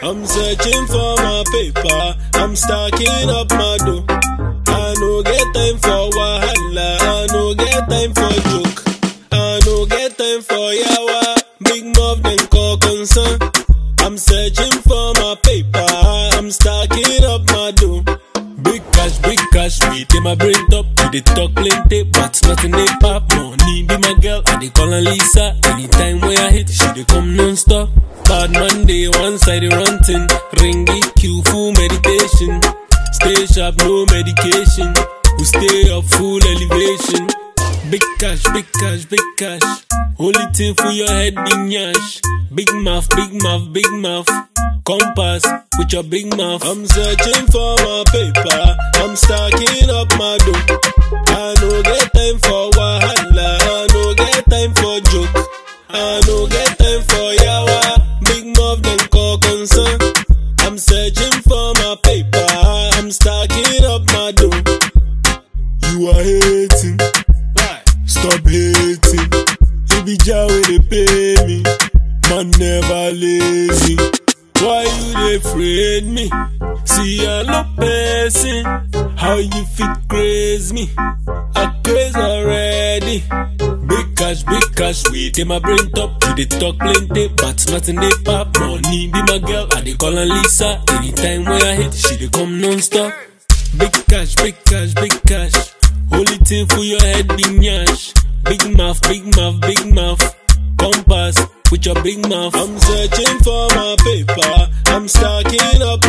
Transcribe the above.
I'm searching for my paper. I'm stacking up my dough. I no get time for wahala. I no get time for joke. I no get time for yawa. Big mouth then call concern. I'm searching for my paper. I'm stacking up my dough. Big cash, big cash, we take my brain top. We dey talk plenty, but nothing they pop. Money be my girl, I dey call her Lisa. Anytime when I hit, she dey come non-stop. Bad man day, one side they ranting. Ringy Q full meditation. Stay sharp, no medication. We stay up full elevation. Big cash, big cash, big cash. Only thing for your head, big nyash. Big mouth, big mouth, big mouth. Compass with your big mouth. I'm searching for my paper. I'm stacking up my dough. I no get time for wahala. I no get time for joke. I no get time for yawa. Big mouth then call concern. I'm searching for my paper. I'm stacking up my dough. You are hating. Stop hating. It be Jah wey dey pay me. Man never lazy. Why you dey afraid me? See I no person. How you fit craze me? I craze already. Big cash, big cash, we take my brain top. You dey talk plenty, but nothing they pop. Money be my girl, I dey call her Lisa. Anytime when I hit, she dey come non-stop. Big cash, big cash, big cash. Only thing for your head be nyash. Big mouth, big mouth, big mouth. Compass with your big mouth. I'm searching for my paper. I'm stacking up